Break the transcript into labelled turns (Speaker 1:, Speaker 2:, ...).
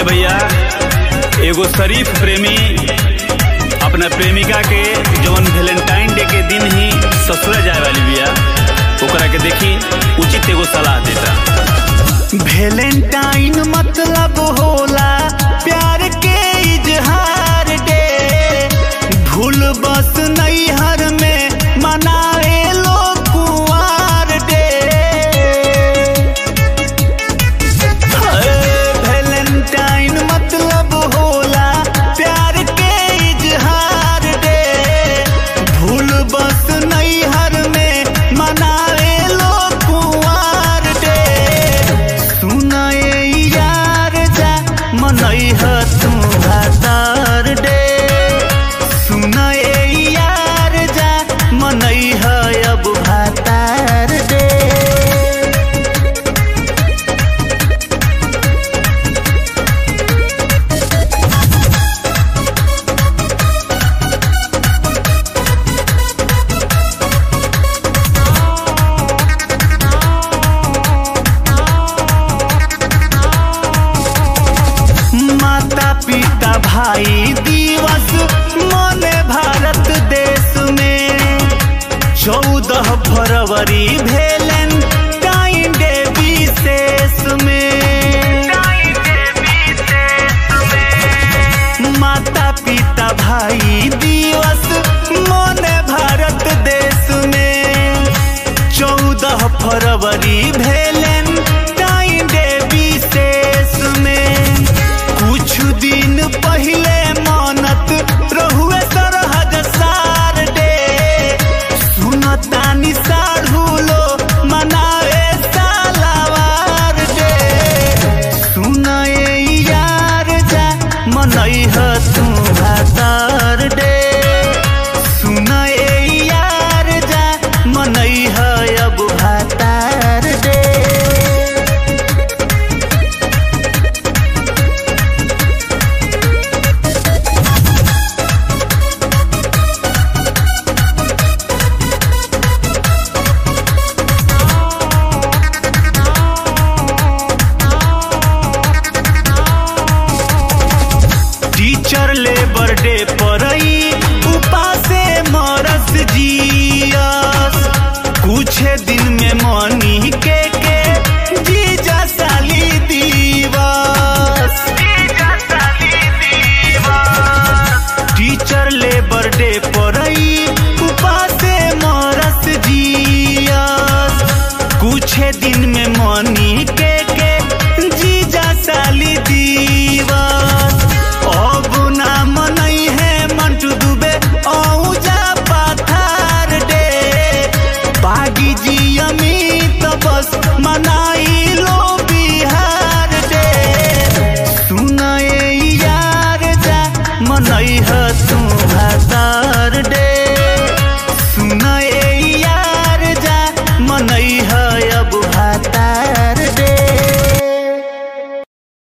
Speaker 1: ए भैया एगो शरीफ प्रेमी अपना प्रेमिका के जवन वैलेंटाइन डे के दिन ही ससुर जाए वाली बिया ओकरा के देखी उचित एगो सलाह देता
Speaker 2: वैलेंटाइन मतलब होला प्यार के इजहार डे भूल बस नैहर में मनाए लोग कुंवार डे वैलेंटाइन मतलब होला प्यार के इजहार डे भूल बस नैहर में मनाए लोग कुंवार डे सुनाए यार जा मनैह तू भातार डे सुनाए यार जा मनैह अब भातार डे माता पिता भाई दिवस मने भारत देश में चौदह फरवरी भेलन टाइम डे विशेष में माता पिता भाई दिवस मने भारत देश में चौदह फरवरी भेलन टाइम डे विशेष में कुछ दिन पहले मानत रहुए सरहद सार डे सुनतानी साढ़ू लो मनाए सालावार डे सुनाए यार जा मनैह तू भातार डे सुनाए यार जा मनैह अब भातार डे टीचर लेबर डे परई उपासे मरस जियस कुछ दिन में मनी के